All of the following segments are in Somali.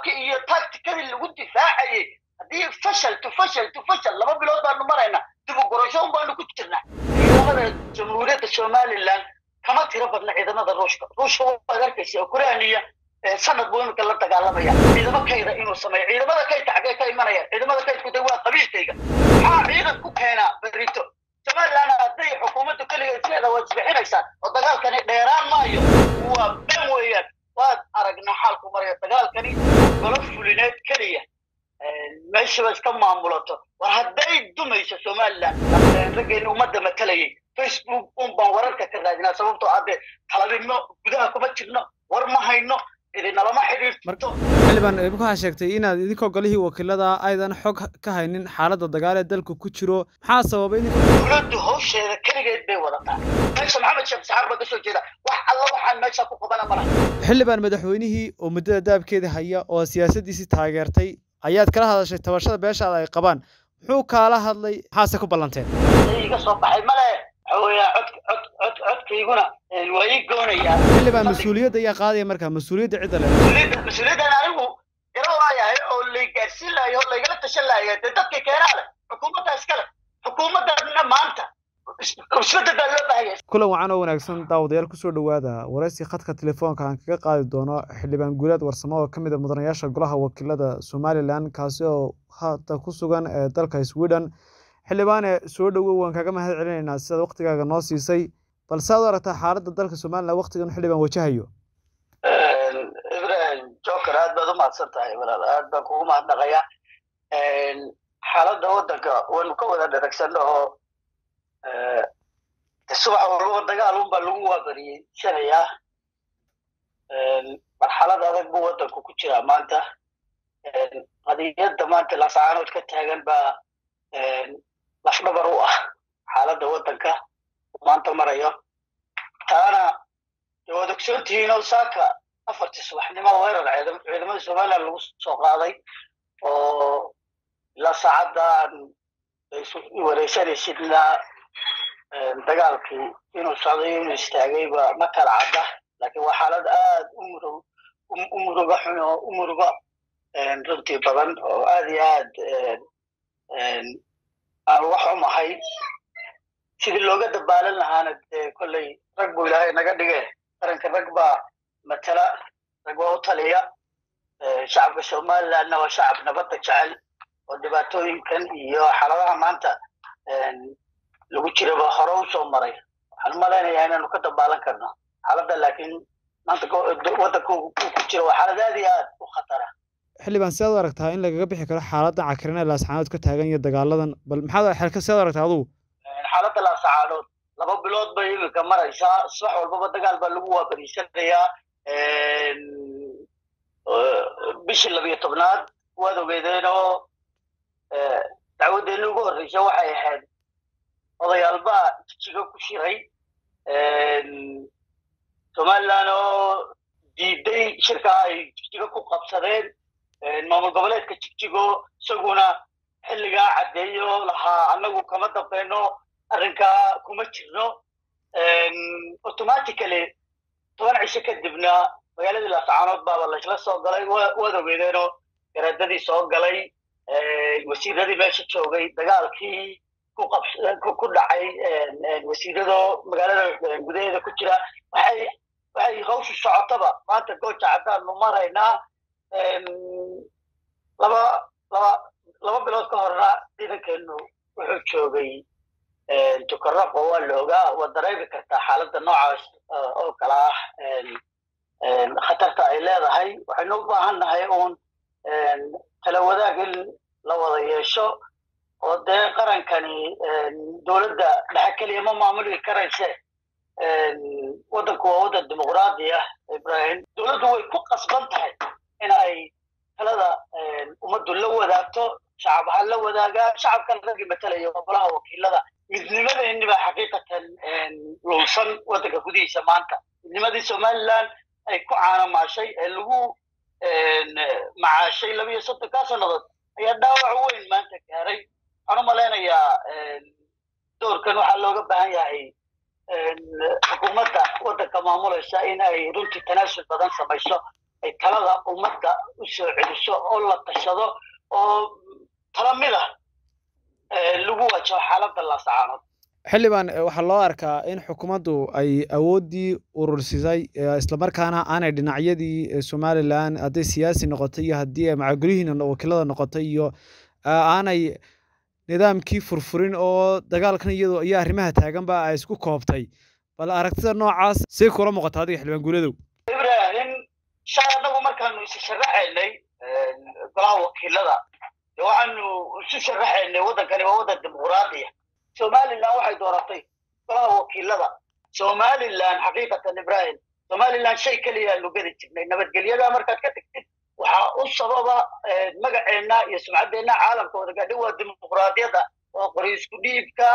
qaabkii iyo tacticadii lagu difaacayay haddii fashal to fashal to fashal laba bilood baanu maraynaa dib u gurasho un baanu ku jirnaa ciidamada jamhuuriyadda somaliland kama tiro badna ciidamada ruushka ruushka waad arkaysa ukrainiya sanad buu imika la dagaalamaya ciidamo kayda inuu sameeyo ciidamada kaydka xaggee ka imanayaan ciidamada kaydku de waa qabiilkayga maxaa ciidan ku keenaa berito somaliland hadday xukuumaddu keligeed sideeda waad isbixinaysaan oo dagaalkani dheeraan maayo waa ben weeyaan waad aragnaa xaalku maraya dagaalkani golo fulineed keliya meeshaba iska maamulato war hadday dumayso somaliland raggeeni ummadda matalayay facebook un baan wararka ka raadinaa sababtoo hadde talabino gudaha kuma jirno war ma hayno idinalama xidhiirto xildhibaan waxaa sheegtay inaad idinkoo golihii wakiilada aydan xog ka haynin xaaladda dagaal ee dalku ku jiro maxaa sababay in dowladdu hawsheeda keligeed bay wadataa meesha maxamed sheekh saxaar baa kasoo jeeda wax alla waxaan meesha ku qabana malaha xildhibaan madaxweynihii oo muddada daabkeeda haya oo siyaasaddiisii taageertay ayaad kala hadashay tabashada beeshaada ay qabaan muxuu kaala hadlay maxaase ku ballanteen iga soo baxay male waxa weeya cod cod cod codkayguna waa ii goonayaa xildhibaan mas-uuliyadda ayaa qaadaya markaa mas-uuliyadda cidda leh mas-uuliyadda mas-uuliyaddan anigu garan waayahay oo lay gaarsiin lahayo oo laygala tashan lahaya dee dadka keenaa leh xukuumadda iskale xukuumaddanna maanta isbedel baa loo baahaya kulan wacan oo wanaagsan daawadayaal kusoo dhowaada waraysi khadka telefoonka aan kaga qaadi doono xildhibaan guulaad warsamo oo ka mid a mudanayaasha golaha wakiilada somalilan kaasi oo hadda ku sugan ee dalka sweden xildhibaane soo dhowow waan kaga mahad celinaynaa sidaad waktigaaga noo siisay balse aad u aragtaa xaaladda dalka somalilan waktigan xildhibaan wajahayo ibrahim joker aad baad u mahadsan tahay walaal aad baan kugu mahadnaqaya xaaladda waddanka waynu ka wada dharagsanno oo subax walbaba dagaal unbaa lagu waabariyey shalaya marxalad adag buu waddanku ku jiraa maanta qadiyadda maanta lasacaanood ka taagan baa lafdhabar u ah xaaladda waddanka maanta marayo taana waad ogsoontihiinoo saaka afartii subaxnimo weerar ciidamada somaliland lagu soo qaaday oo ilaa saacadda aan wareysanaysidna dagaalkii inuu socday inuu istaagayba ma kala cadda laakiin waa xaalad aad u murug u muruga xun oo u muruga runtii badan oo aad iyo aad aan wax umahay sidii looga dabaalan lahaana dee kolley rag buu ilaahay naga dhige qaranka rag baa matala rag waa u taliya shacabka somalilandna waa shacab nabadda jecel oo dhibaatooyinkan iyo xaaladaha maanta lagu jiraba hore u soo maray waxaan u malaynayaa inaanu ka dabaalan karno xaaladda laakiin maanta waddanka uu ku jira waa xaalad aad iyo aad u khatara xildhibaan sidaad u aragtaa in lagaga bixi karo xaaladda cakirin ee laascaanood ka taagan iyo dagaaladan bal maxaad sidaad u aragtaa adugu xaaladda laascaanood laba bilood bay iminka maraysaa subax walbaba dagaal baa lagu waabariisanayaa bishii labiyo tobnaad waad ogeedeen oo dacwaddeeni ugu horreysa waxay ahayd odayaalbaa jijiga ku shiray somaliland oo diiday shirkaa ay jigjigo ku qabsadeen maamul goboleedka jigjigo isaguna xilligaa caddeeyo lahaa annagu kama dambayno arrinkaa kuma jirno automatically toban cisho kadibna magaaladii laascaanood baaba laysla soo galay waad ogeedeenoo garaadadii soo galay wasiiradii meesha joogay dagaalkii ku dhacay wasiirado magaalada gudaheeda ku jira waxay waxay hawshu socotaba maanta gooja caddaanu maraynaa laba laba laba bilood ka horna ciidankeenu wuxuu joogay tukaraqo waa la ogaa waad dareemi kartaa xaaladda noocaas oo kala ah khatarta ay leedahay waxaynu u baahan nahay uun tala wadaag in la wada yeesho oo dee qarankani dowladda dhexe keliya ma maamuli karayse waddanku waa waddan dimuqraadi ah ibrahim dowladdu way ku qasban tahay in ay talada ummaddu la wadaagto shacab ha la wadaagaa shacabkan raggii matalaya golaha wakiilada midnimadeenni baa xaqiiqatan luulsan waddanka gudihiisa maanta midnimadii somaliland ay ku caanamaashay ee lagu macaashay labiyo soddonkaa sannadood ayaa dhaawac weyn maanta gaaray waxaan u malaynayaa doorkan waxaa looga baahan yahay xukuumadda waddanka maamulaysa in ay runtii tanaasul badan samayso ay talada ummadda u soo celiso oo la tashado oo tala mid ah lagu wajaho xaaladda laasacaanood xildhibaan waxaa loo arkaa in xukuumaddu ay awooddii urursisay islamarkaana aanay dhinacyadii somalilan hadday siyaasi noqotay iyo haddii ay macagolihiina wakiilada noqotay iyo aanay nidaamkii furfurin oo dagaalkan iyadoo iyo arrimaha taaganba ay isku koobtay bal aragtida noocaas say kula muuqata adiga xildhibaan guuladow ibrahim shay annagu markaanu isu sharaxaynay golaha wakiilada waxaanu isu sharaxaynay waddankani waa waddan dimuquraadiya somalilan waxay dooratay golaha wakiilada somalilan xaqiiqatan ibrahim somalilan shay keliyaanu gedi jirnay nabadgelyada markaad ka tagtid waxaa u sababa magaceenna iyo sumcaddeenna caalamka wada gaadhay waa dimuquraadiyadda waa qori isku dhiibka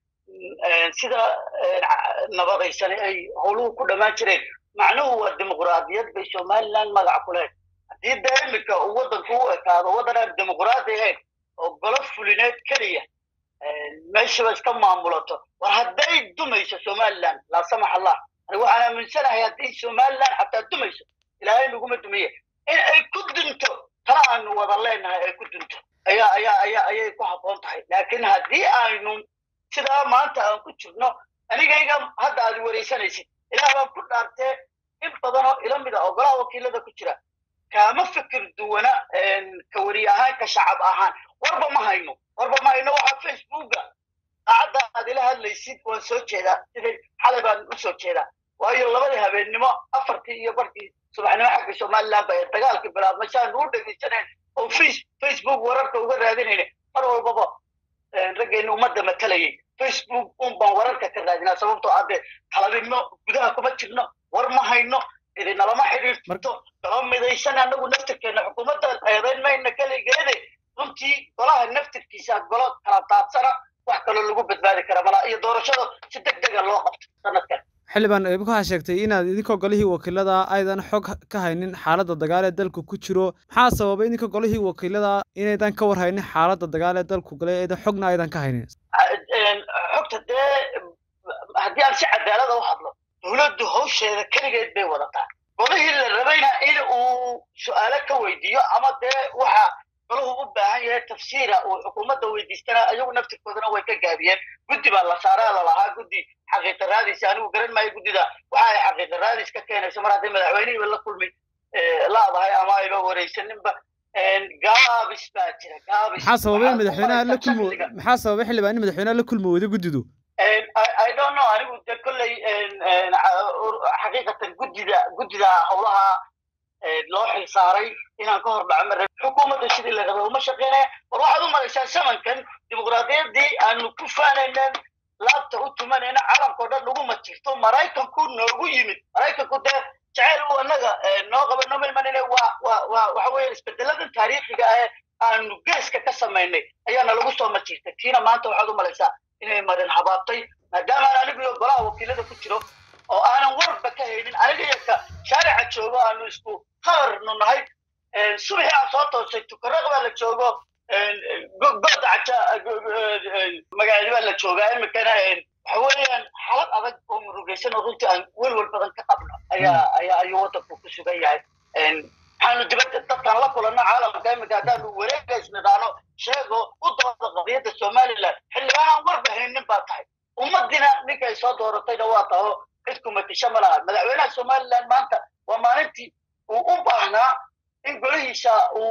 sida nabadaysan ay howluhu ku dhammaan jireen macnuhu waa dimuquraadiyad bay somalilan magac ku lehed haddii dee iminka uu waddanku u ekaado waddan aan dimuquraadi ahayn oo golo fulineed keliya meeshaba iska maamulato war hadday dumayso somalilan laa samax allah ani waxaan aaminsanahay haddii somalilan xataa dumayso ilaahay naguma dumiye in ay ku dunto tala aanu wada leenahay ay ku dunto ayaa ayaa ayaa ayay ku habboon tahay laakiin haddii aynu sidaa maanta aan ku jirno anigayga hadda aad waraysanaysid ilaah baan ku dhaartee in badanoo ila mida oo golaha wakiilada ku jira kaama fikir duwana ka weri ahaan ka shacab ahaan warba ma hayno warba ma hayno waxaa facebooka saacadda aad ila hadlaysid waan soo jeedaa siday xalay baan u soo jeedaa waayo labadii habeennimo afartii iyo barkii subaxnimo xagga somaliland ba ee dagaalkii bilaabmay saanu u dhegaysanayn oo facebook wararka uga raadinayna mar walbaba raggeenna ummadda matalayay facebook un baan wararka ka raadinaa sababtoo adde talabinno gudaha kuma jirno war ma hayno idinalama xidhiirto golo midaysan annagu naftirkeenna xukuumadda eedayn mayna keligeede runtii golaha naftirkiisa golo kala daadsana wax kaloo lagu badbaadi kara malaa iyo doorashada si deg dega loo qabto sanadkan xildhibaan waxaa sheegtay inaad idinkoo golihii wakiilada aydan xog ka haynin xaaladda dagaal ee dalku ku jiro maxaa sababay idinka golihii wakiilada inaydan ka war haynin xaaladda dagaal ee dalku galay aydan xogna aydan ka haynin xogta dee haddii aan si cadaalada u hadlo dowladdu hawsheeda keligeed bay wadataa golihii la rabayna in uu su-aalo ka weydiiyo ama dee waxa golahu u baahan yahay tafsiira uu xukuumadda weydiistana ayagu naftirkoodana way ka gaabiyeen guddi baa la saaraa lalahaa guddi xaqiiqa raadis anigu garan maayo guddida waxa ay xaqiiqa raadis ka keenayso mar hadday madaxweynihiiba la kulmay laadahay ama ayba waraysaninba gaabis baa jira gaabis maxaa sababay in madaxweynaha la kulmo maxaa sababay xildhibaan in madaxweynaha la kulmo wada guddidu i don't know anigu de kolley xaqiiqatan guddida guddida howlaha loo xilsaaray inaan ka hor dhaco mara xukuumadda sidii la rabay uma shaqeynaya war waxaad u maraysaa samankan dimuqraadiyaddii aanu ku faanaynan laabta u tumanayna caalamkao dhan naguma jirto maraykanku noogu yimid maraykanku dee jaceyl uu annaga noo qaba noo milmanine waa waa waa waxa weeye isbedeladan taariikhiga ah aanu geeska ka samaynay ayaana lagu soo majirtay tiina maanta waxaad u malaysaa inay marin habaabtay maadaamaan anigu iyo golaha wakiilada ku jiro oo aanan warba ka haynin aniga iyo ka shaarica joogo aanu isku habarnu nahay subaxii aan soo toosay tukaraq baa la joogo gooda caja magaceedi baa la joogaa iminkana waxa weeyaan xalad adag oo murugaysan oo runtii aan welwel badan ka qabno ayaa ayaa ayuu waddanku ku sugan yahay waxaanu dibadda dadkaan la kulanno caalamka iminka haddaanu wareega isnidhaano sheego u dooda qadiyadda somaliland xildhibaanaan warba haynin baa tahay ummaddiina ninkay soo dooratayna waa taho cid kumatisho ma laha madaxweynaha somaliland maanta waa maalintii uu u baahnaa in golihiisa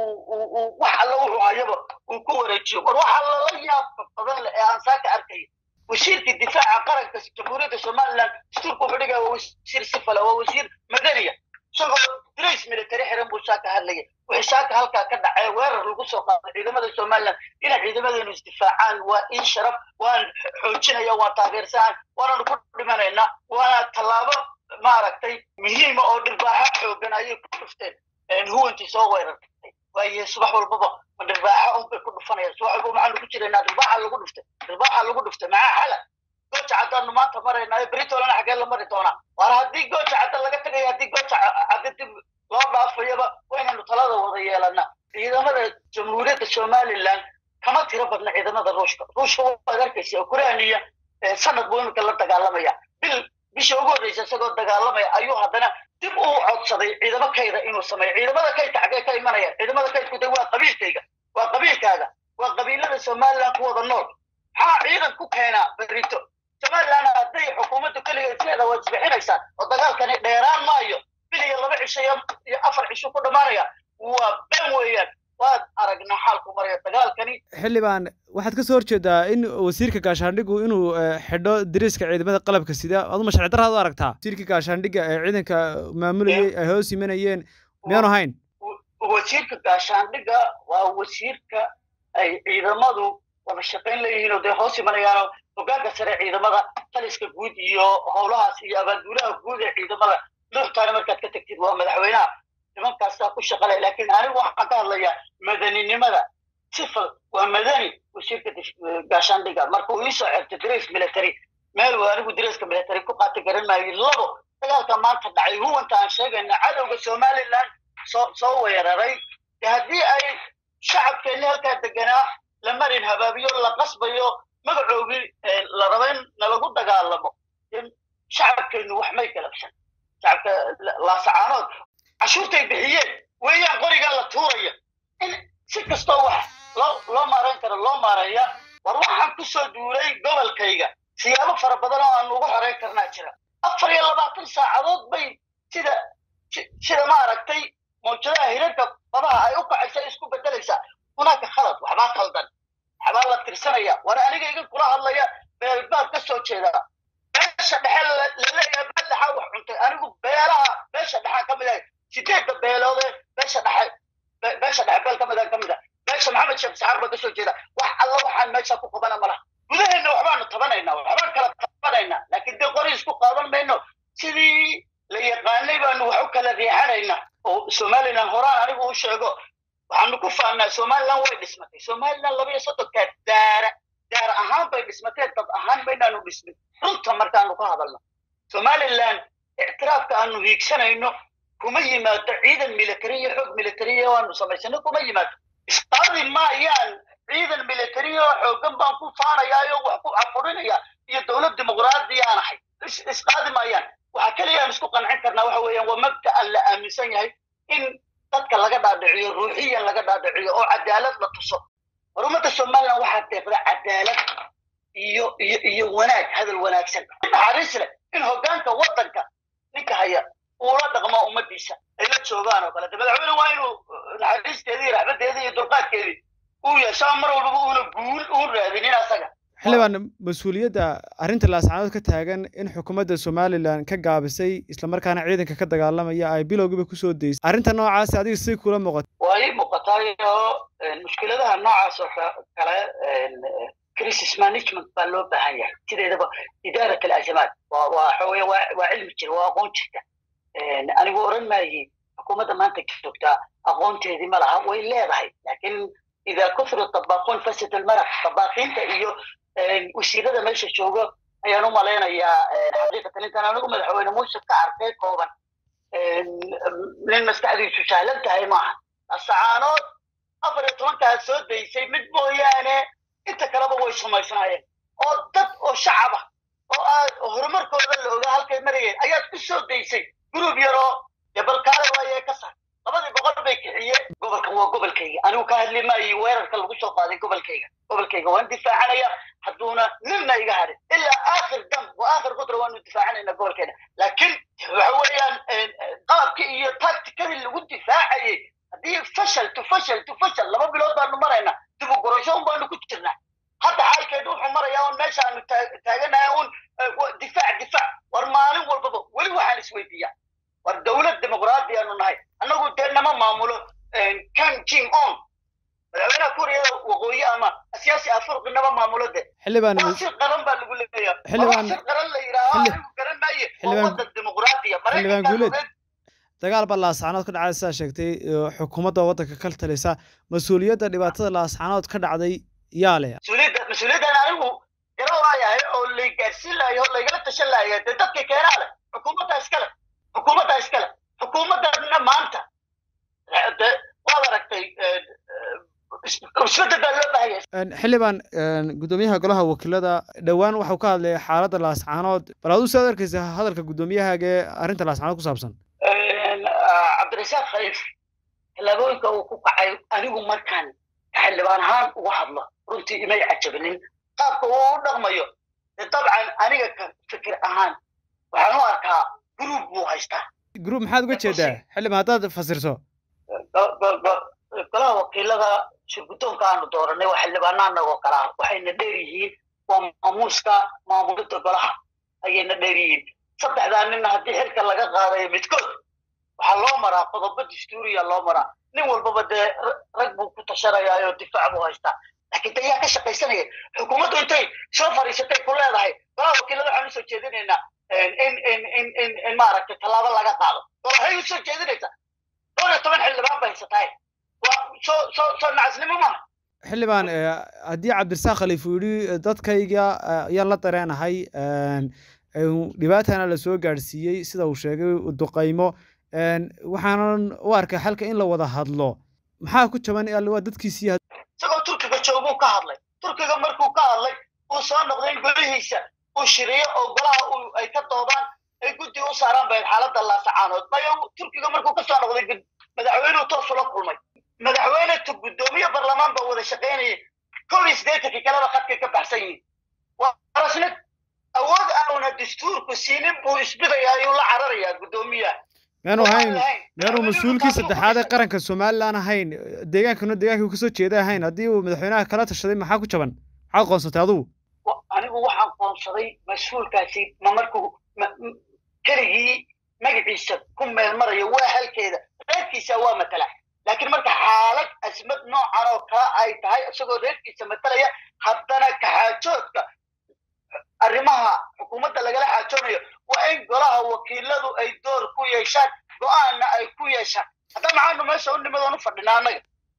uu wax alla wuxuu hayaba uu ku wareejiyo war waxa lala yaabka badan leh ee aan saaka arkaya wasiirkii difaaca qaranka jamhuuriyadda somaliland dastuurka wuxuu dhigaya waa wasiir sifala waa wasiir madaniya isagoo dirays military xiran buu saaka hadlaya wixii saaka halkaa ka dhacay weerar lagu soo qaaday ciidamada somaliland inay ciidamadeenu isdifaacaan waa in sharaf waan xoojinaya waan taageersanahay waananu ku dhimanaynaa waana tallaabo maaragtay muhiima oo dhirbaaxo xoogan ayay ku dhufteen huwantii soo weerartay waaye subax walbaba ma dhirbaaxo unbay ku dhufanayaan subax walba maxaanu ku jiraynaa dhirbaaxa lagu dhuftay dhirbaaxa lagu dhuftay maxaa xala gooja caddaanu maanta maraynaayo beritolana xaggee la mari doonaa waar haddii gooja cadda laga tagayo haddii gooja cadda dib loo dhaafayaba waynaynu talada wada yeelanaa ciidamada jamhuuriyadda somaliland kama tiro badna ciidamada ruushka ruushka waad arkaysa ukrainiya sanad buu iminka la dagaalamaya bil bisha ugu horreysa isagoo dagaalamaya ayuu haddana dib uu codsaday ciidamo kayda inuu sameeyo ciidamada kaydka xaggee ka imanaya ciidamada kaydku de waa qabiilkayga waa qabiilkaaga waa qabiilada somaliland ku wada nool maxaa ciidan ku keenaa berito somaliland hadday xukuumaddu keligeed sideeda waad isbixinaysaan oo dagaalkani dheeraan maayo bil iyo laba cisho iyo afar cisho ku dhammaanaya waa ben weeyaan waad aragnaa xaalku maraya dagaalkani xildhibaan waxaad kasoo horjeedaa in wasiirka gaashaandhigu inuu xidho dariiska ciidamada qalabka sida aduma sharci darraad u aragtaa wasiirka gaashaandhiga ee ciidanka maamulayay ay hoos imanayeen miyaanu hayn wasiirka gaashaandhiga waa wasiirka ay ciidamadu wada shaqayn leeyihiin oo dee hoos imanayaano hogaanka sare ciidamada taliska guud iyo howlahaas iyo abaanduulaha guud ee ciidamada nuuxtaana markaad ka tagtid waa madaxweynaha nimankaasaa ku shaqalay laakiin anigu waxaan ka hadlayaa madaninimada sifal waa madani wasiirka gaashaandhiga marka uu iisoo xirtay dres military meel uu anigu dreska military ku qaata garan maayo labo dagaalka maanta dhacay huwanta aan sheegayna cadowga somaliland soo soo weeraray de haddii ay shacabkeenni halkaa deganaa la marin habaabiyo la qasbayo magacoogii la raba in nalagu dagaalamo shacabkeennu wax may galabsan shacabka laasacaanood cashuurtay bixiyeen weeyaan qorigan la tuuraya in si kastoo wax loo loo maarayn karo loo maareeya war waxaan ku soo duulay gobolkayga siyaabo fara badan oo aan ugu xoreyn karnaa jira afar iyo labaatan saacadood bay sida sida ma aragtay mawjadaha hirarka badaha ay u kacaysa isku bedelaysaa hunaaka khalad waxbaa khaldan waxbaa la tirsanaya war aniga iga kula hadlaya beelbaad ka soo jeedaa beesha dhexe laleeyahay beel dhexaa wax cuntay anigu beelaha beesha dhexaa ka mid ahay sideedda beeloodee beesha dhexe beesha dhexe beel ka mid ah ka mid ah beesha maxamed sheekh saxaar baa ka soo jeeda wax alla waxaan meesha ku qabana malaha gudaheenna waxbaanu tabanaynaa waxbaan kala tabanaynaa laakiin dee qori isku qaadan mayno sidii la yaqaanay baanu wax u kala riixanaynaa oo somaliland horaan anigu u sheego waxaanu ku faannaa somaliland way dhismatay somaliland laba iyo soddonkaa daara daara ahaan bay dhismatee dad ahaan maynaanu dhismin runta markaanu ka hadalno somaliland ictiraafka aanu hiigsanayno kuma yimaado ciidan military iyo xoog militariya waanu samaysano kuma yimaado isqaadi maayaan ciidan military oo xoogan baan ku faanayaayo wax ku cafurinaya iyo dowlad dimuqraadiyaan ahay isqaadi maayaan waxa keliya aan isku qancin karnaa waxa weeyaan waa mabda'an la aaminsan yahay in dadka laga dhaadhiciyo ruuxiyan laga dhaadhiciyo oo cadaalad la tuso war ummadda somaliland waxaa deeqda cadaalad iyo iyo iyo wanaag hadal wanaagsan naxariis leh in hoggaanka waddanka ninka haya uula dhaqmo ummadiisa ay la joogaan oo kale de madaxweyne waa inuu naxariisteedii raxbadeedii iyo dulqaadkeedii uu yeeshaa mar walbaba uuna guul uun raadinin asaga xildhibaan mas-uuliyadda arrinta laascaanood ka taagan in xukuumadda somalilan ka gaabisay islamarkaana ciidanka ka dagaalamaya ay bilowgiiba kusoo daysay arrinta noocaasi adiga si kula muuqata waa ii muuqatayo mushkiladaha noocaas oo kale crisis management baa loo baahan yahay sideedaba idaarat alazamaat waa waa xooye waa waa cilmi jira waa aqoon jirta anigu oran maayi xukuumadda maanta joogtaa aqoonteedii ma laha way leedahay laakiin idaa kufru tabaquun fasad almaraq tabaaqiinta iyo wasiirada meesha joogo ayaan u malaynayaa xaqiiqatan intaan anigu madaxweyne muuse ka arkay kooban nin maskaxdiisu sahlan tahay maaha asacaanood afar iyo tobankaa soo daysay mid mooyaane inta kaleba way samaysnaayeen oo dad oo shacaba oo aad horumarkooda la ogaa halkay marayeen ayaad ku soo daysay gurub yaroo debalkaale waayee ka sar labadii boqol bay kixiyeen gobolkan waa gobolkayga anigu ka hadli maayo weerarka lagu soo qaaday gobolkayga gobolkayga waan difaacanaya hadduuna ninna iga harin ilaa aakhir dam wa aakhir qudra waanu difaacanayna gobolkeena laakiin waxa weeyaan qalabkii iyo tacticadii lagu difaacayay haddii fashal tu fashal tu fashal laba bilood baanu marayna dib u gurasho un baanu ku jirnaa hadda xaalkeedu wuxuu marayaa un meeshaanu taaganahay un difaac difaac war maalin walbaba weli waxaan isweydiiyaa war dowlad dimuqraadi aanu nahay annagu dee nama maamulo kan jim on madaxweynaha kuuriyada waqooyi ama siyaasi afurqi nama maamulo de xildhibaan waa sir qaran baa lagu leeyahay Xildhibaan- sir qaran la yidhaaho Xilli- anigu garan maaye waa Xildhibaan- wadan dimuqraadiya Xildhibaan maraykankaa Guuleed. ogeed dagaal baa laascaanood ka dhacay sidaa sheegtay oo xukuumadda waddanka ka talisa mas-uuliyadda dhibaatada laascaanood ka dhacday yaa leh mas-uuliyadda mas-uuliyaddan anigu garan waayahay oo lay gaarsiin lahayo oo laygala tashan lahaya dee dadka keenaa leh xukuumadda iskale xukuumadda iskale xukuumaddanna maanta de waad aragtay isbedel baa loo baahaya xildhibaan guddoomiyaha golaha wakiilada dhowaan waxau ka hadlay xaaladda laascaanood bal aduu sidaad arkaysa hadalka guddoomiyahaga ee arrinta laascaanood ku saabsan cabdirasaaq khaliif tallaabooyinka uu ku kacay anigu markaan xildhibaan ahaan uga hadlo runtii imay cajabinin qaabka uu u dhaqmayo dabcan aniga ka fikir ahaan waxaan u arkaa gruub buu haystaa group maxaad uga jeedaa xildhibaan haddaad fasirso golaha wakiilada shirguddoonka aanu dooranay waa xildhibaanaa nagoo kalaa waxayna dheer yihiin waa maamuuska maamulidda golaha ayayna dheer yihiin saddexdaa ninna haddii xilka laga qaadayo midkood waxaa loo maraa qodobo dastuuriya loo maraa nin walbaba dee rag buu ku tashanayaa oo difaac buu haystaa laakiin de yaa ka shaqaysanaya xukuumaddu intay soo fadhiisatay ku leedahay golaha wakiilada waxaan usoo jeedinaynaa in in in in in maaragtay tallaabo laga qaado oo waxay usoo jeedinaysaa dhowr iyo toban xildhibaan ba haysatahay waa soo soo soo nacasnimo maaha xildhibaan haddii cabdirasaaq khaliif uu yidhi dadkayga ayaan la dareenahay dhibaatana la soo gaadhsiiyey sida uu sheegay duqaymo waxaanan u arkay xalka in la wada hadlo maxaa ku jaban waa dadkiisii isagoo turkiga jooguu ka hadlay turkiga markuu ka hadlay uu soo noqday in golihiisa uu shiriyo oo golaha ay ka doodaan ay guddi u saaraan bayd xaaladda laasacaanood mayo turkiga markuu ka soo noqday madaxweynuhu toos ula kulmay madaxweyne tu guddoomiye barlamaan baa wada shaqaynayay kow iyo siddeetankii kaleba khadkay ka baxsan yihiin warasna awood auna dastuurku siinin buu isbidaya ayuu la cararayaa guddoomiyaha meanu ahayn meanu mas-uulkii saddexaad ee qaranka somalilan ahayn deegaankana deegaankii kasoo jeeda ahayn haddii uu madaxweynaha kala tashaday maxaa ku jaban maxaad qoonsatay adugu anigu waxaan qoonsaday mas-uulkaasi ma markuu keligii magaciisa ku meel marayo waa halkeeda reerkiisa waa matala laakiin marka xaalad asmad noocan oo kale ay tahay isagoo reerkiisa matalaya haddana kaxaajoodka arrimaha xukuumadda lagala xaajoonayo waa in golaha wakiiladu ay door ku yeeshaan go-aanna ay ku yeeshaan hadda maxaanu meesha u nimadoon u fadhinaa annaga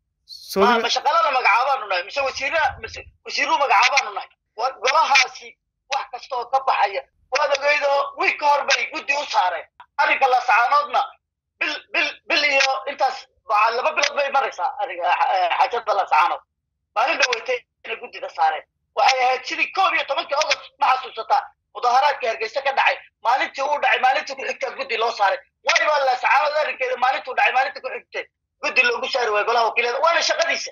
ma shaqalada magacaabaanu nahay mise wasiiraha mise wasiiruu magacaabaanu nahay golahaasi wax kasta oo ka baxaya waad ogeydoo wiig ka hor bay guddi u saareen arrinka lasacaanoodna bil bil bil iyo intaas laba bilood bay maraysaa xaajada lasacaanood maalin dhaweytay inay guddida saareen waxay ahayd sidii koob iyo tobankii august ma xasuusataa mudaharaadka hargeysa ka dhacay maalintii uu dhacay maalintii ku xigtaa guddi loo saaray wayba lasacaanood arrinkeeda maalintuu dhacay maalintii ku xigtay guddi loogu saari waayo golaha wakiilada waana shaqadiisa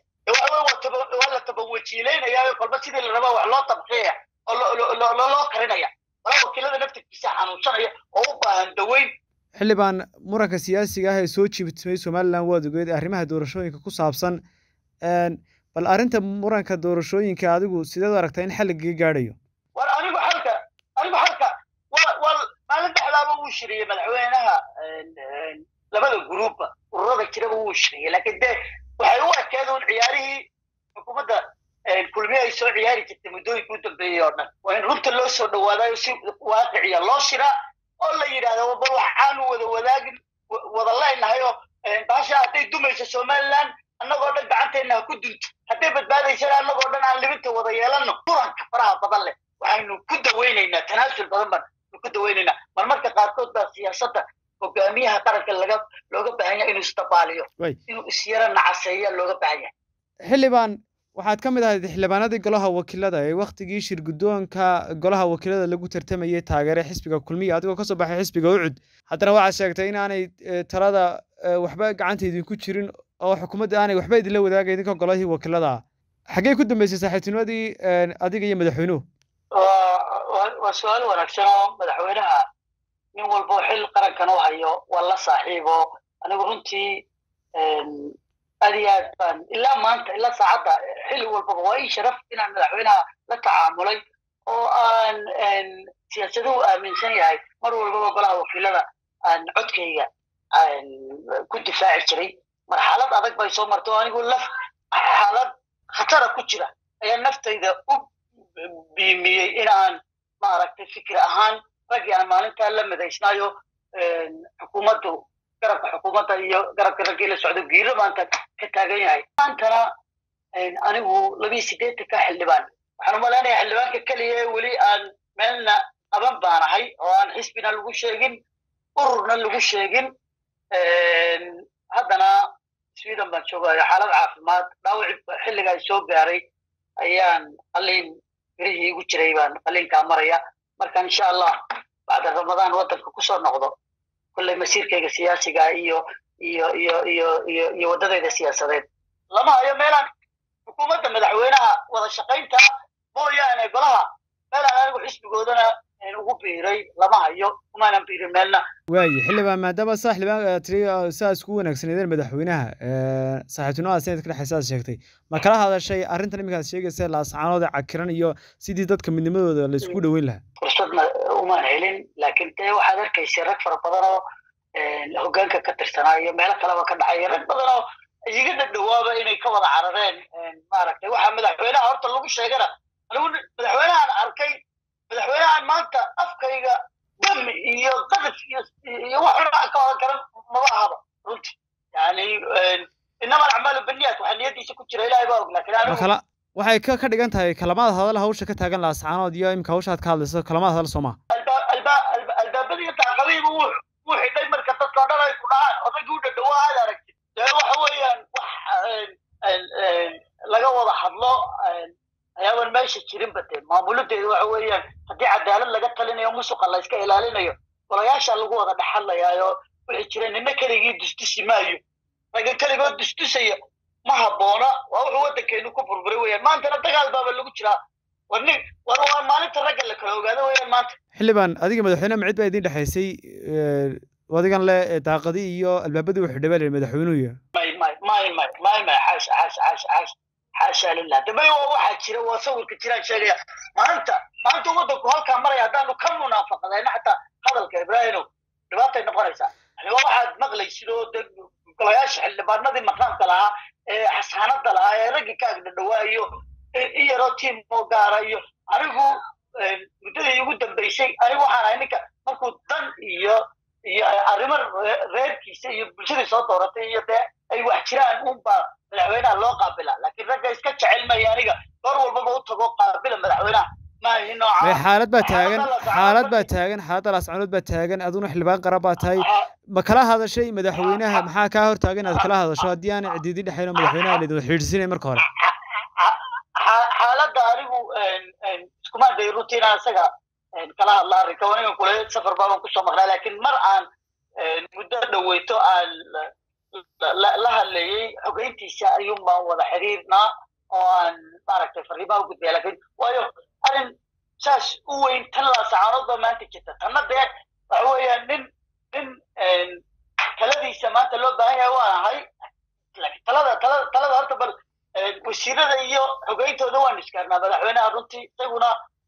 waa la tabawajiileynaya kolba sidii la rabaa wax loo tabqiyaya oo loo karinaya golaha wakiilada naftirkiisa xanuunsanaya oo u baahan daweyn xildhibaan muranka siyaasiga ah ee soo jiibtimay somalilan waad ogeed arrimaha doorashooyinka ku saabsan bal arrinta muranka doorashooyinka adigu sideed u aragtaa in xal lagaga gaadhayo war anigu xalka anigu xalka wa wa maalin dhexdaaba wuu shiriyey madaxweynaha labada gruupba ururada jiraba wuu shiriyey laakiin dee waxay u ekeed un ciyaarihii xukuumadda kulmiye ay soo ciyaari jirtay muddooyinka u dambeeyey oo dhan waa in runta loo soo dhawaadayo si waaqiciya loo shiraa oo la yidhahdo bal waxaanu wada wadaagin wada leenahay oo baasha hadday dumayso somaliland annagoo dhan gacanteenna ha ku dunto hadday badbaadaysana annagoo dhan aan libinta wada yeelanno muranka faraha badan leh waxaynu ku daweynaynaa tanaasul badan baan ku daweynaynaa mar marka qaarkood baa siyaasadda hogaamiyaha qaranka laga looga baahan yahay inuu isdabaaliyo inuu isyara nacaseeya looga baahan yahay xildhibaan waxaad ka mid ahayd xildhibaanadii golaha wakiilada ee waktigii shir guddoonka golaha wakiilada lagu tartamayay taageere xisbiga kulmiya adigoo kasoo baxay xisbiga ucud haddana waxaad sheegtay in aanay talada waxba gacanta idinku jirin oo xukuumadda aanay waxba idinla wadaagay idinka golahii wakiilada ah xaggee ku dambeysay saaxiibtinimadii adiga iyo madaxweynuhu waa su-aal wanaagsan oo madaxweynaha nin walbo xil qarankan u hayo waa la saaxiibo anigu runtii aad iyo aad baan ilaa maanta ilaa saacadda xilli walbaba waa ii sharaf inaan madaxweynaha la tacaamulay oo aan siyaasaduhu aaminsan yahay mar walbaba golaha wakiilada aan codkayga ku difaaci jiray marxalad adag bay soo martay oo anigu laf xaalad khatara ku jira ayaa naftayda u biimiyey in aan maaragtay fikir ahaan raggii aan maalintaa la madaysnaayo xukuumaddu garabka xukuumadda iyo garabka raggii la socdo giiro maanta ka taagan yahay maantana anigu labiyo siddeetanka xildhibaan waxaan umalaynaya xildhibaanka keliya ee weli aan meelna qaban baanahay oo aan xisbina lagu sheegin ururna lagu sheegin haddana sweden baan joogayo xaalad caafimaad dhaawaci xilligaa soo gaaray ayaan qaliin birihii igu jiray baan qaliinkaa maraya marka insha allah bacda ramadaan waddanka kusoo noqdo kolley masiirkayga siyaasiga iyo iyo iyo iyo iyo iyo waddadeeda siyaasadeed lama hayo meelaan xukuumadda madaxweynaha wada shaqaynta mooyaane golaha meelaan anigu xisbigoodana ugu biiray lama hayo umaanan biirin meelna waaye xildhibaan maadaama saa xildhibaan tiri saa isku wanaagsaneedeen madaxweynaha saaxiibtinimada sanadka dhexeysa aad sheegtay ma kala hadashay arrintan iminka aad sheegaysa laascaanood cakiran iyo sidii dadka midnimadooda la isku dhoweyn lahaa fursadna umaan helin laakiin dee waxaad arkaysa rag fara badan oo hoggaanka ka tirsanaa iyo meelo kaleba ka dhacaya rag badan oo iga dhadhawaaba inay ka wada carareen maaragtay waxaa madaxweynaha horta lagu sheegana anigu madaxweynahan arkay madaxweynahan maanta afkayga dami iyo qadaf iyo iyo wax xunaa ka wadan karan maba ahaba runti yani inama alacmaalu baniyaat waxaa niyadiisa ku jira ilahay baa og laakiin anigu kala waxay ka ka dhigan tahay kalamaad hadal hawsha ka taagan laascaanood iyo imika hawsha aad ka hadlayso kalamaad hadal soo maha albaabadii daaqadiiba wuu wuu xidhay marka dadka o dhan ay ku dhacaan odaygii u dhadhawaa aad aragtid dee waxa weeyaan wax laga wada hadlo ayaaban meesha jirinba dee maamuladeedu waxa weeyaan haddii cadaalad laga talinayo musuqa la iska ilaalinayo golayaasha lagu wada dhexadlayaayo wixii jira nina keligii dustusi maayo ragga keligood dustusaya ma habboona waa wuxuu waddankeenu ku burburay weeyaan maantana dagaal baaba lagu jiraa war nin war waa maalinta ragga la kala ogaado weeyaan maanta xildhibaan adiga madaxweyne macid baa idin dhexaysay adigan le daaqadi iyo albaabadii u xidhay baa la madaxweynuhu may may may may may may xaasha xaasha xaasha xaasha xaasha lilah dambe waa waxaa jira waa sawirka jiraan sheegaya maanta maanta waddanku halkaa maraya haddaanu ka munaafaqadayna xataa hadalka ibraahimow dhibaatay noqonaysaa yani waa waxaad maqlaysid oo de golayaasha xildhibaanadii maqaamka lahaa ee xasaanada lahaa ee raggii ka agdhadhawaa iyo in yaroo tiim oo gaara iyo anigu muddadii ugu dambaysay anigu waxaan ahay ninka markuu dan iyo iyo arrimo reerkiisa iyo bulshadii soo dooratay iyo dee ay wax jiraan unbaa madaxweynaha loo qaabila laakiin ragga iska jecel maya aniga goor walbaba u tago qaabila madaxweynaha maahi nooca xaalad baa taagan xaalad baa taagan xaaladda laascaanood baa taagan aduna xildhibaan qara baa tahay ma kala hadashay madaxweynaha maxaa kaa hortaagan inaad kala hadasho haddii aan cidiidi dhexayn oo madaxweynaha laydin xidhiidhsinay marka hore xaaladda anigu iskumaan day runtiina isaga kala hadla arrinka aniga kule safar baaban kusoo maqnaa laakiin mar aan muddo dhaweyto aan la hadlayey xogeyntiisa ayuun baan wada xiriirnaa oo aan maaragtay fariimaha u gudbaya laakiin waayo arrin saas u weyn tan laasacaanood baa maanta jirta tanna dee waxa weeyaan nin nin taladiisa maanta loo baahan yahay waan ahay talada talada talada horta bal wasiirada iyo xogeyntooda waan iskaarnaa madaxweynaha runtii isaguna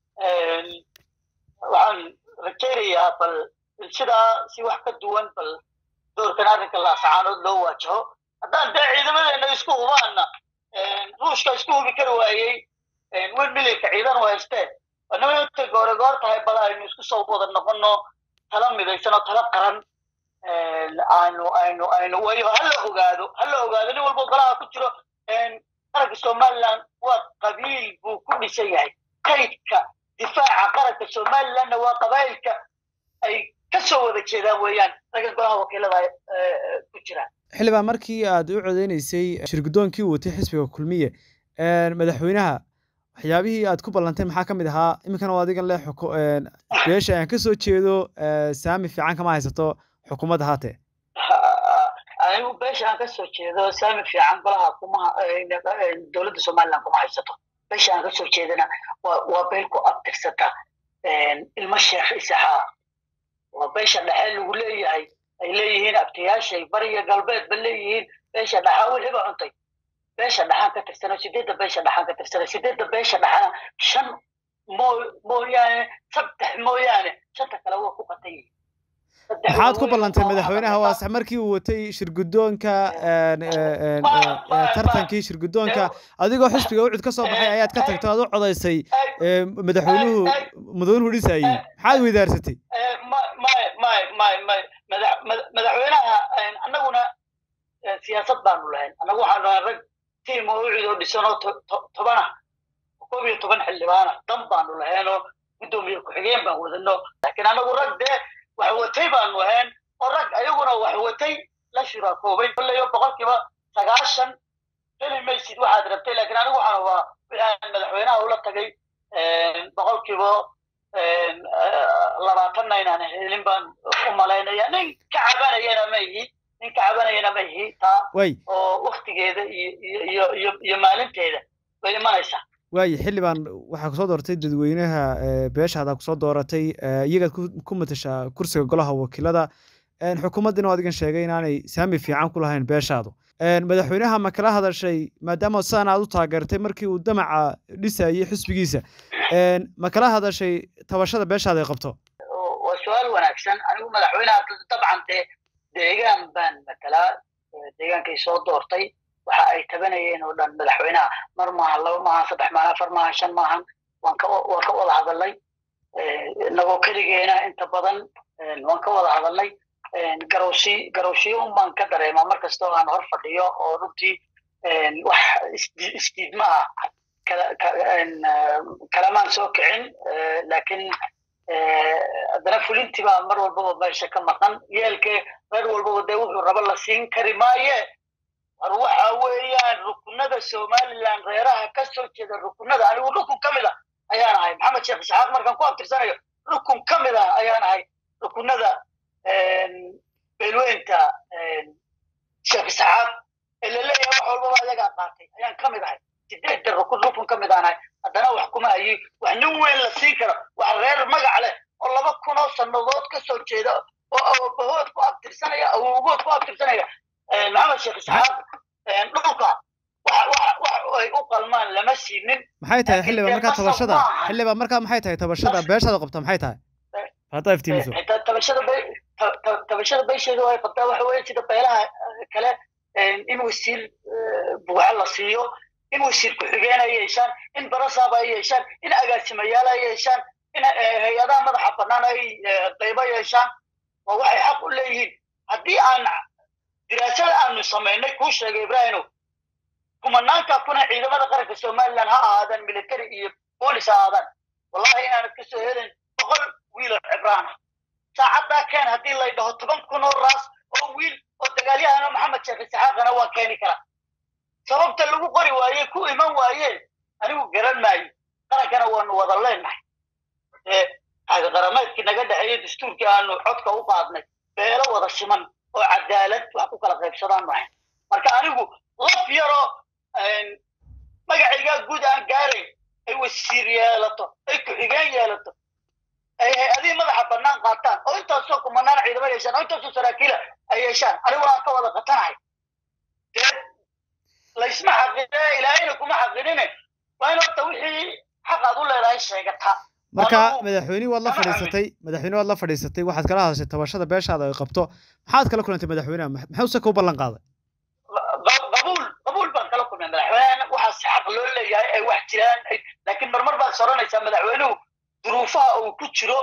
waxaan rajaynayaa bal sidaa si wax ka duwan bal doorkan arrinka laasacaanood loo waajaho haddaan dee ciidamadeena isku hubaana ruushka isku hubi kari waayey wen milyanka ciidan u haysteen anama intay goore goor tahay bal aynu isku soo wada noqono tala midaysan oo tala qaran aynu aynu aynu wayo hala ogaado hala ogaado nin walba golaha ku jiro qaranka somaliland waa qabiil buu ku dhisan yahay kaydka difaaca qaranka somalilandna waa qabaa'ilka ay ka soo wada jeedaan weeyaan ragga golaha wakiilada ku jiraan xildhibaan markii aad u codeynaysay shirgudoonkii uu watay xisbiga kulmiye madaxweynaha waxyaabihii aad ku ballantay maxaa ka mid ahaa iminkana oo adigan le beesha aan ka soo jeedo saami fiican kama haysato xukuumadda haatee anigu beesha aan ka soo jeedo saami fiican golaha kuma dowladda somaliland kuma haysato beesha aan ka soo jeedana waa waa beel ku abtirsata ilmo sheekh isaxaaq waa beesha dhexe lagu leeyahay ay leeyihiin abtiyaashay bariya galbeedba leeyihiin beesha dhaxaa weliba cuntay beesha dhaxaan ka tirsana sideedda beesha dhaxaan ka tirsana sideedda beesha dhaxana shan moo mooyaane saddex mooyaane shanta kale waa ku qatan yihiin maxaad ku ballantay madaxweynaha waa sax markii uu watay shirgudoonka tartankii shirgudoonka adigoo xisbiga ucud ka soo baxay ayaad ka tagto aad u codaysay madaxweynuhu madaxweynuhu dhisayey maxaad weydaarsatay may may may may madaxweynaha annaguna siyaasad baanu lahayn annagu waxaanu lahayn rag tiim oo ucid oo dhisan oo toban ah koob iyo toban xildhibaana dan baanu lahayn oo guddoomiye ku-xigeen baan wadano laakiin annagu rag dee wax watay baanu ahayn oo rag ayaguna wax watay la shuraakoobay kollayo boqolkiiba sagaashan heli maysid waxaad rabtay laakiin anigu waxaan waa wixaan madaxweynaha ula tagay boqolkiiba labaatanna inaan helin baan u malaynaya nin ka cabanayana ma ihi nin ka cabanayana ma ihi taa way oo waktigeeda iyo iyo iyo iyo iyo maalinteeda bay imanaysaa waaye xildhibaan waxaa kusoo dooratay dadweynaha beeshaada kusoo dooratay iyagaad ku matashaa kursiga golaha wakiilada xukuumaddina adigan sheegay inaanay saami fiican ku lahayn beeshaadu madaxweynaha ma kala hadashay maadaama sidaan aad u taageertay markii uu damaca dhisayay xisbigiisa ma kala hadashay tabashada beeshaada ay qabto waa su-aal wanaagsan anigu madaxweynaha dabcan dee deegaan baan matalaa deegaankay soo doortay waxa ay tabanayeen oo dhan madaxweynaha mar maahan laba maahan saddex maahan afar maahan shan maahan waan ka waan ka wada hadalnay inagoo keligeena inta badan waan ka wada hadalnay garowshi garowshiyo un baan ka dareemaa mar kastoo aan hor fadhiyo oo runtii wax isdiidma ah kalamaan soo kicin laakiin haddana fulintii baa mar walbaba meesha ka maqan yeelkee reer walbaba dee wuxuu rabo la siin kari maaye war waxa weeyaan rukunada somaliland reeraha ka soo jeeda rukunada anigu rukun ka mid a ayaan ahay maxamed sheekh isxaaq markaan ku abtirsanayo rukun ka mid ah ayaan ahay rukunada beelweynta sheekh isxaaq ee la leeyahay wax walbaba ayagaa qaatay ayaan ka mid ahay sideedda rukun rukun ka mid aan ahay haddana wax kuma hayi wax nin weyn la siin karo wax reer magac leh oo laba kun oo sannadood ka soo jeeda oo awobahood ku abtirsanaya awowgood ku abtirsanaya maxamed sheekh isxaaq dhulka ay u qalmaan lama siinin maxay tahay xildhibaan markaa tabashada xildhibaan markaa maxay tahay tabashada beeshaada qabta maxay tahay haddaa iftiimiso tabashada tabashada beesheeda way qabtaa waxa weeye sida beelaha kale in wasiir buuxa la siiyo in wasiir ku-xigeen ay yeeshaan in barasaab ay yeeshaan in agaasimayaal ay yeeshaan in hay-adaha madaxa bannaan ay qaybo yeeshaan oo waxay xaq u leeyihiin haddii aan diraasada aanu samaynay kuu sheegay ibrahino kumanaanka kuna ciidamada qaranka somaliland ha ahaadaan military iyo boolis ha ahaadaan wallahi inaanad ka soo helin boqol wiiloo cibraana saacaddaa keen haddii lay dhaho toban kun oo raas oo wiil oo dagaalyahana maxamed sheekh isxaaqana waan keeni karaa sababta lagu qori waaye ku iman waayeen anigu garan maayo qarankana waanu wada leenahay ee qarameedkii naga dhexeeyey dastuurkii aanu codka u qaadnay beelo wada siman oo cadaalad wax ku kala qaybsadaan nahay marka anigu laf yaroo magacaygaa guud aan gaarayn ay wasiir yeelato ay ku-xigeen yeelato ay hay-adihii madaxa bannaan qaataan oo intaasoo kumanaan ciidamo yeeshaan oo intaasoo saraakiila ay yeeshaan aniguna aan ka wada qatanahay dee laysma xaqine ilaahayna kuma xaqinine waa in horta wixii xaq aad u leedahay sheegataa marka madaxweyne waad la fadhiisatay madaxweyne waad la fadhiisatay waxaad kala hadashay tabashada beeshaada ay qabto maxaad kala kulantay madaxweynaha maxuuse kuu ballan qaaday qabuul qabuul baan kala kulmay madaxweyne waxaas xaq loo leeyahay ay wax jiraan laakiin marmar baad soranaysaa madaxweynuhu duruufaha uu ku jiro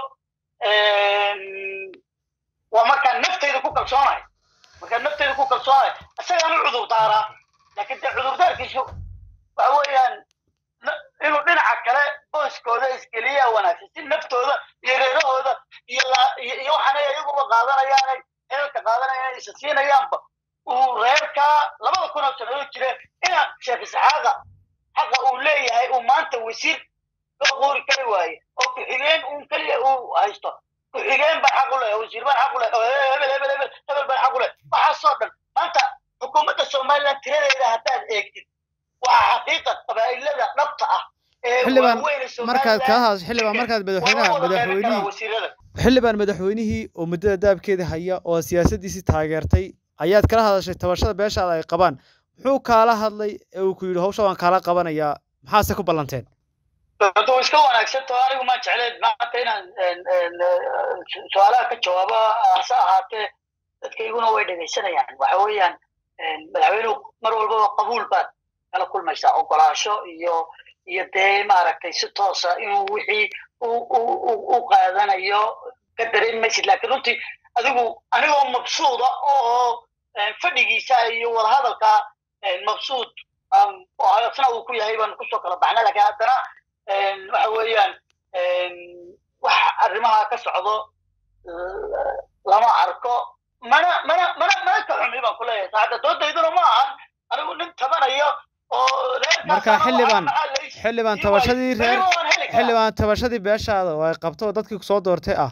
waa markaan naftayda ku kalsoonahay markaan naftayda ku kalsoonahay isagaan u cudur daaraa laakiin dee cudurdaarkiisu waxa weeyaan inuu dhinaca kale booskooda iskeliyaa wanaagsan si naftooda iyo reerahooda iyo iyo waxaanay ayaguba qaadanayaanay heelka qaadanayaan isa siinayaanba uu reerkaa labada kun oo sannadood jire ina sheekh isxaaqa xaqa uu leeyahay uu maanta wasiir loo quuri kari waaye oo ku-xigeen uun keliya uu haysto ku-xigeen baan xaq u leh wasiir baan xaq u leh oo hebel hebel hebel hebel baan xaq u leh waxaasoo dhan maanta xukuumadda somaliland tiradeeda haddaad eegtid waa xaqiiqa qabaa'ilada dhabta ah xildhibaan markaad kala hadasho xildhibaan markaad madaxweynaha madaxweynihii xildhibaan madaxweynihii oo muddada daabkeeda haya oo siyaasaddiisii taageertay ayaad kala hadashay tabashada beeshaada ay qabaan muxuu kaala hadlay ee uu ku yidhi hawsha waan kaala qabanayaa maxaase ku ballanteen haduu iska wanaagsantaho anigu maan jecleen maanta inaan su-aalaha ka jawaabo hase ahaatee dadkayguna way dhegaysanayaan waxa weeyaan madaxweynuhu mar walbaba qabuul baad kala kulmaysaa ogolaasho iyo iyo dee maaragtay si toosa inuu wixii u qaadanayo ka dareemi maysid laakiin runtii adigu anigoo mabsuuda oo fadhigiisa iyo wadahadalka mabsuud asna uu ku yahay baan kusoo kala baxna lakiin haddana waxa weeyaan wax arrimaha ka socdo lama arko mana mana mana mana ka xumi baan ku leeyahay saacadda doodayduna ma ahan anigu nin tabanayo oo marka xildhibaan xildhibaan tabashadii reer xildhibaan tabashadii beeshaada oo ay qabto oo dadkii kusoo doortay ah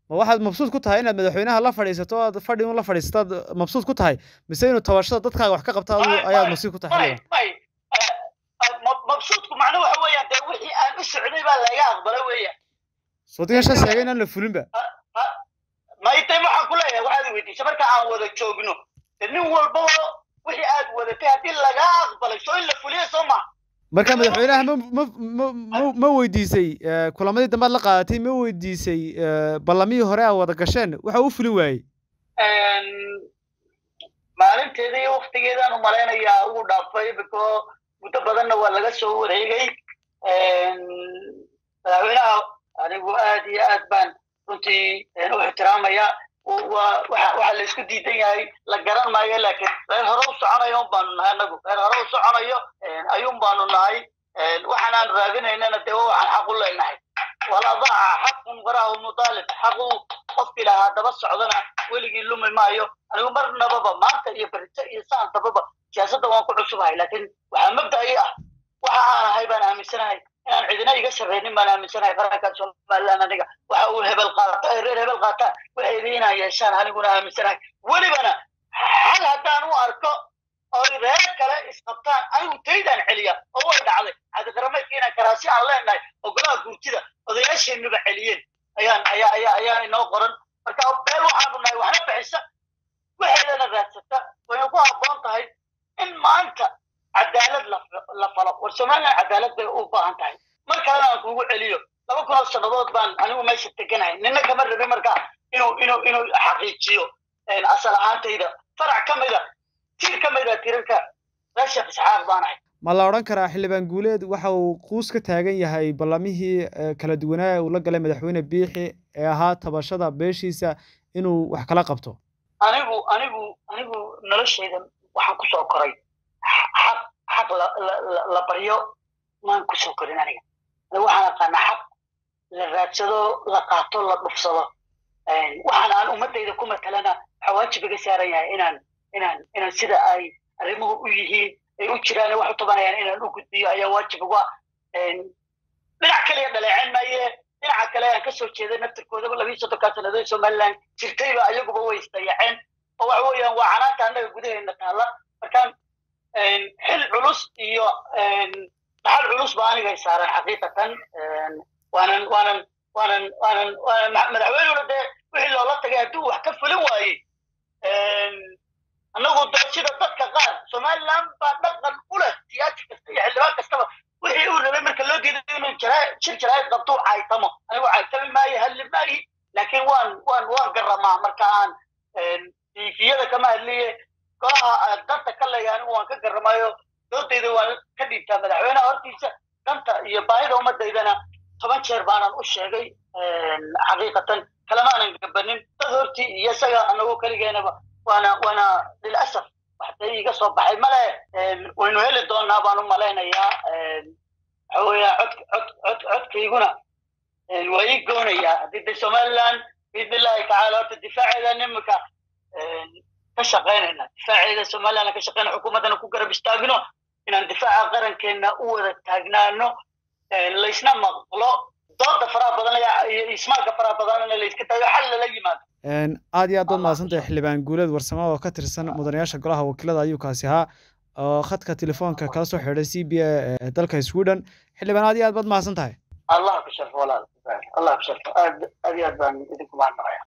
ma waxaad mabsuud ku tahay inaad madaxweynaha la fadhiisato o aad fadhi un la fadhiisataad mabsuud ku tahay mise inuu tabashada dadkaaga wax ka qabta adu ayaad mabsuud ku tahay may mabsuudku macno waxa weeyaan dee wixii aan u socday baa laga aqbalay weeyaan soodigan shan sheegay inaan la fulinba maytay waxaan ku leeyahay waxaad weydiisay marka aan wada joogno de nin walbaba wixii aad wadatay haddii lagaa aqbalay soo in la fuliya soo ma marka madaxweynaha ma ma ma ma ma weydiisay kulamadii dambe ad la qaadatay ma weydiisay ballamihii hore aa wada gasheen waxa u fulin waayey maalinteeda iyo waktigeedaan u malaynayaa ugu dhaafay biko muddo badanna waa laga soo wareegay madaxweynaha anigu aad iyo aad baan runtii u ixtiraamaya waa waxa waxa la isku diidan yahay la garan maayo laakiin reer hore u soconayo un baanu nahay anagu reer hore u soconayo ayuun baanu nahay waxaanaan raadinaynana dee waxaan xaq u leenahay waladaaca xaqun waraahu mudaalib xaqu qofkii lahaa daba socdana weligii lumi maayo anigu marnababa maanta iyo berito iyo saan dababa siyaasadda waan ku cusubahay laakiin waxaa mabda'i ah waxa aan ahay baan aaminsanahay inaan cidina iga sarreynin baan aaminsanahay qaranka somaliland aniga waxa uu hebel qaata ay reer hebel qaataan waxaydi inaan yeeshaan aniguna aaminsanahay welibana hal haddaan u arko oy reer kale isqabtaan anigu taydaan celiya oo way dhacday cabdiqarameedka inaan karaasi aan leenahay ogolaha guurtida odayaasheennuba celiyeen ayaan ayaa ayaa ayaa inoo qoran marka beel waxaanu nahay waxna bixisa waxeedana raadsata wayna ku habboon tahay in maanta cadaalad la falo war somaliland cadaalad bay u baahan tahay mar kalena aan kugu celiyo laba kun oo sannadood baan anigu meesha teganahay nina kama rabin markaa inuu inuu inuu xaqiijiyo asal ahaantayda farac ka mida tiir ka mida tiirarka reer sheekh isxaaq baan ahay ma la odhan karaa xildhibaan guuleed waxa uu quus ka taagan yahay ballamihii kala duwanaa uu la galay madaxweyne biixi ee ahaa tabashada beeshiisa inuu wax kala qabto anigu anigu anigu noloshayda waxaan kusoo koray xaq xaq la la la baryo maan kusoo korin aniga waxaan aqaanaa xaq la raadsado la qaato la dhufsado waxaan aan ummadayda ku matalana waxaa waajib iga saaran yahay inaan inaan inaan sida ay arrimuhu u yihiin ay u jiraan wax u tabanayaan inaan u gudbiyo ayaa waajib uga dhinac kaliya dhaleeceen maaye dhinaca kale aan kasoo jeeday naftirkoodaba labiiyo soddonkaa sannadood somaliland jirtayba ayaguba way isdayaceen oo waxa weeyaan waa canaanta annaga gudaheena taalla markaan xil culus iyo dhaxal culus ba anigay saaran xaqiiqatan waanan waanan waanan waanan waanan madaxweynuna dee wixii loola tagay hadduu wax ka fulin waayey annagu de sida dadka qaar somaliland baa dhaqan u leh siyaasi kasta iyo xildhibaan kastaba wixii uu rabay marka loo diiday inuu jara shir jaraa'id qabto u caytamo anigu caytami maayo halli maayi laakiin waan waan waan garamaa marka aan tiifiyada kama hadliye golaha danta ka leeya anigu waan ka garamaayo doodayda waan ka dhiibtaa madaxweyneha hortiisa danta iyo baahida umadaydana toban jeer baanan u sheegay xaqiiqatan kalamaanan gabanin dad hortii iyo isaga anagoo keligeenaba waana waana lilasaf waxday iga soo baxay male waynu heli doonaa baan u malaynayaa waxa weeya cod cod cod codkayguna waa ii goonayaa haddii de somaliland biidn illahi tacaala horta difaaceeda nimanka ka shaqaynayna difaaceeda somaliland ka shaqayna xukuumaddana ku garab istaagno inaan difaaca qarankeena u wada taagnaano laysna maqlo dooda faraha badan iyo ismaalka faraha badanna layska tago xal lala yimaado aad iyo aad baad mahadsantahay xildhibaan guuleed warsamo oo ka tirsan mudanayaasha golaha wakiilada ayuu kaasi ahaa oo khadka telefoonka kala soo xidhay c b a ee dalka sweden xildhibaan aad iyo aad baad mahadsan tahay allah ku sharfo walaal allah ku sharfo aad aad iyo aad baan idinku mahadnaqaya